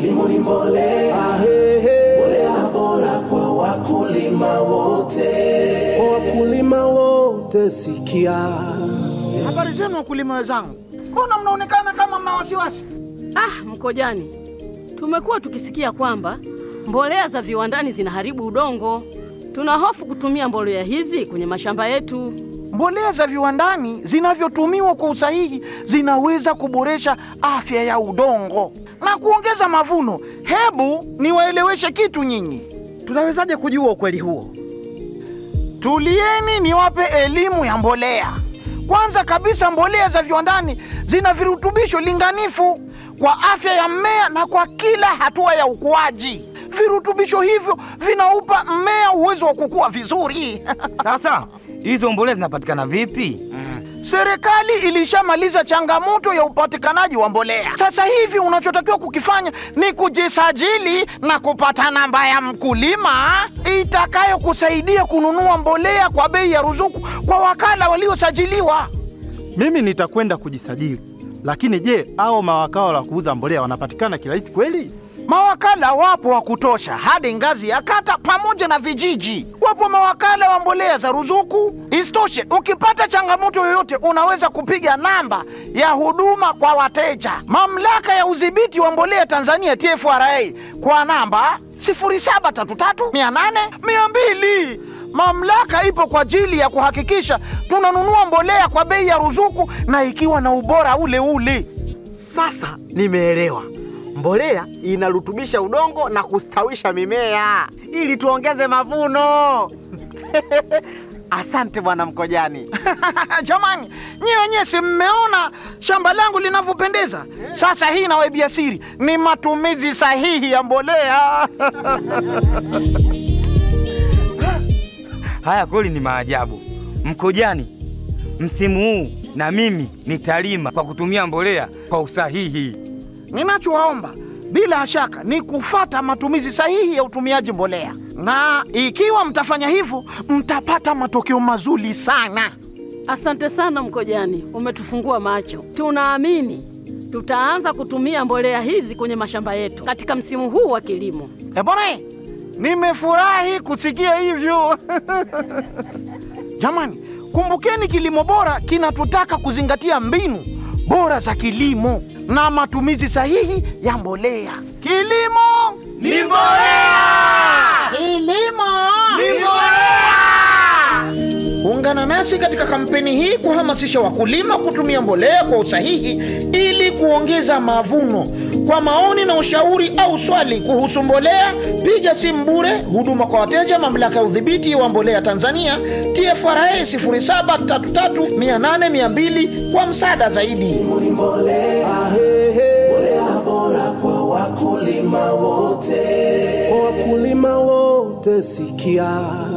kilimo ni mbolea, Ahehe. mbolea bora kwa wakulima wote. Kwa wakulima wote sikia, Habari zenu wakulima wenzangu, mbona mnaonekana kama mna wasiwasi? Ah, Mkojani, tumekuwa tukisikia kwamba mbolea za viwandani zinaharibu udongo. Tuna hofu kutumia mbolea hizi kwenye mashamba yetu. Mbolea za viwandani zinavyotumiwa kwa usahihi zinaweza kuboresha afya ya udongo na kuongeza mavuno. Hebu niwaeleweshe kitu nyinyi. Tunawezaje kujua ukweli huo? Tulieni niwape elimu ya mbolea. Kwanza kabisa, mbolea za viwandani zina virutubisho linganifu kwa afya ya mmea na kwa kila hatua ya ukuaji. Virutubisho hivyo vinaupa mmea uwezo wa kukua vizuri. Sasa hizo mbolea zinapatikana vipi? Serikali ilishamaliza changamoto ya upatikanaji wa mbolea. Sasa hivi unachotakiwa kukifanya ni kujisajili na kupata namba ya mkulima itakayokusaidia kununua mbolea kwa bei ya ruzuku kwa wakala waliosajiliwa. Mimi nitakwenda kujisajili, lakini je, hao mawakala wa kuuza mbolea wanapatikana kirahisi kweli? Mawakala wapo wa kutosha hadi ngazi ya kata pamoja na vijiji. Wapo mawakala wa mbolea za ruzuku. Isitoshe, ukipata changamoto yoyote, unaweza kupiga namba ya huduma kwa wateja, mamlaka ya udhibiti wa mbolea Tanzania TFRA, kwa namba 0733800200. Mamlaka ipo kwa ajili ya kuhakikisha tunanunua mbolea kwa bei ya ruzuku na ikiwa na ubora ule ule. Sasa nimeelewa. Mbolea inarutubisha udongo na kustawisha mimea ili tuongeze mavuno. Asante bwana Mkojani. Jamani, nyie wenyewe si mmeona shamba langu linavyopendeza? Sasa hii nawaibia siri, ni matumizi sahihi ya mbolea. Haya kweli ni maajabu. Mkojani, msimu huu na mimi nitalima kwa kutumia mbolea kwa usahihi. Ninachowaomba bila shaka ni kufata matumizi sahihi ya utumiaji mbolea, na ikiwa mtafanya hivyo mtapata matokeo mazuri sana. Asante sana Mkojani, umetufungua macho. Tunaamini tutaanza kutumia mbolea hizi kwenye mashamba yetu katika msimu huu wa kilimo. E bwana, nimefurahi kusikia hivyo. Jamani, kumbukeni kilimo bora kinatutaka kuzingatia mbinu bora za kilimo na matumizi sahihi ya mbolea. Kilimo Ni mbolea! kilimo Ni mbolea! Ungana nasi katika kampeni hii kuhamasisha wakulima kutumia mbolea kwa usahihi ili kuongeza mavuno. Kwa maoni na ushauri au swali kuhusu mbolea, piga simu bure huduma kwa wateja, mamlaka ya udhibiti wa mbolea Tanzania TFRA 0733800200 kwa msaada zaidi. Kilimo ni mbolea, ahehe. mbolea bora kwa wakulima wote. Kwa wakulima wote sikia,